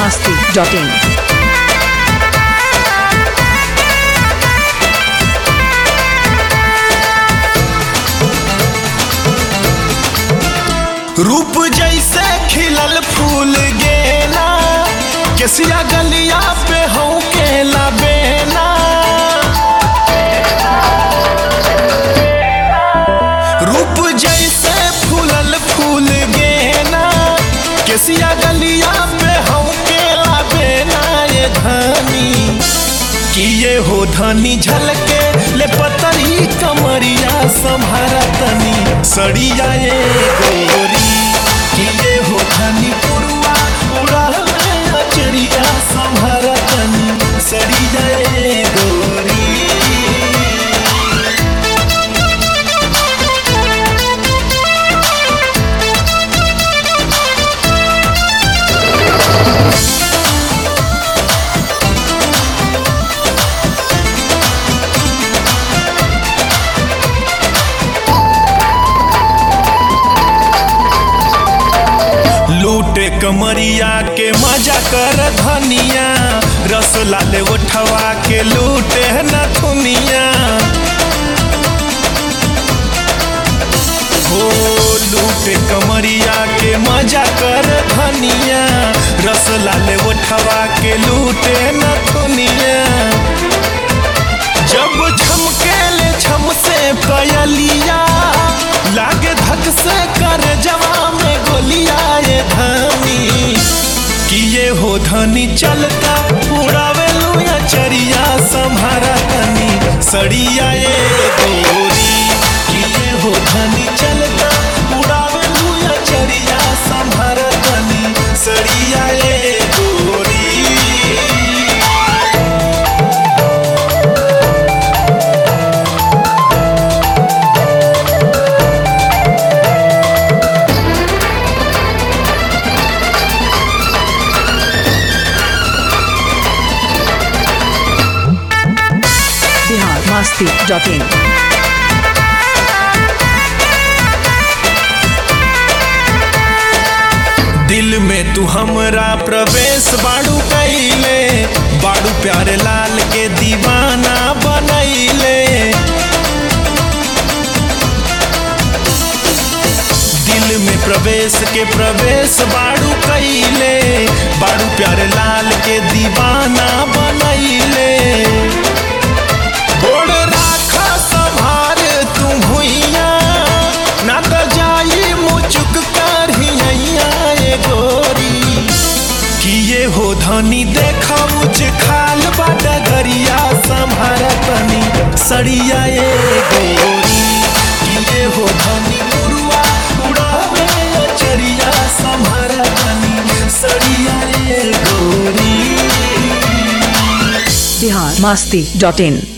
masti.in. रूप जैसे खिलल फूल गेना केसिया गलिया पे हो केला बेना रूप जैसे फूलल फूल गेना केसिया गलिया पे हो केला बेना ये धनी किए हो धनी झलके ले पतरी कमरिया संभारा तनी सड़िया ये गोरी किए हो धनी पुरुआ उड़ा अचरिया संभारा तनी सड़िया ये गोरी लूटे कमरिया के मजा कर धनिया रस लाले उठवा के लूटे नथुनिया हो लूटे कमरिया के मजा कर धनिया रस लाले उठवा के लूटे नथुनिया जब छमके ले छम से पयलिया लागे धक से कर जवा में गोलिया ये धनी किए हो धनी चलता उड़ावे लुया चरिया संभारा तनी सड़िया ये गोरी किए हो धनी चलता उड़ावे लुया चरिया संभारा तनी सड़िया ये गोरी Bihar masti.in. दिल में तू हमरा प्रवेश बाड़ू कैले बाड़ू प्यारे लाल के दीवाना बनैले दिल में प्रवेश के प्रवेश बाड़ू कैले बाड़ू प्यारे लाल के दीवाना बनैले गोड़ राखा संभार तू भुइया ना तो जाई मुचुक कर हिया ये गोरी किए हो धनी देखा उच खाल बाटा गरिया संभारा तनी सड़िया ये गोरी किए हो धनी मुरुआ उड़ावे चरिया संभारा तनी सड़िया ये गोरी Bihar masti.in.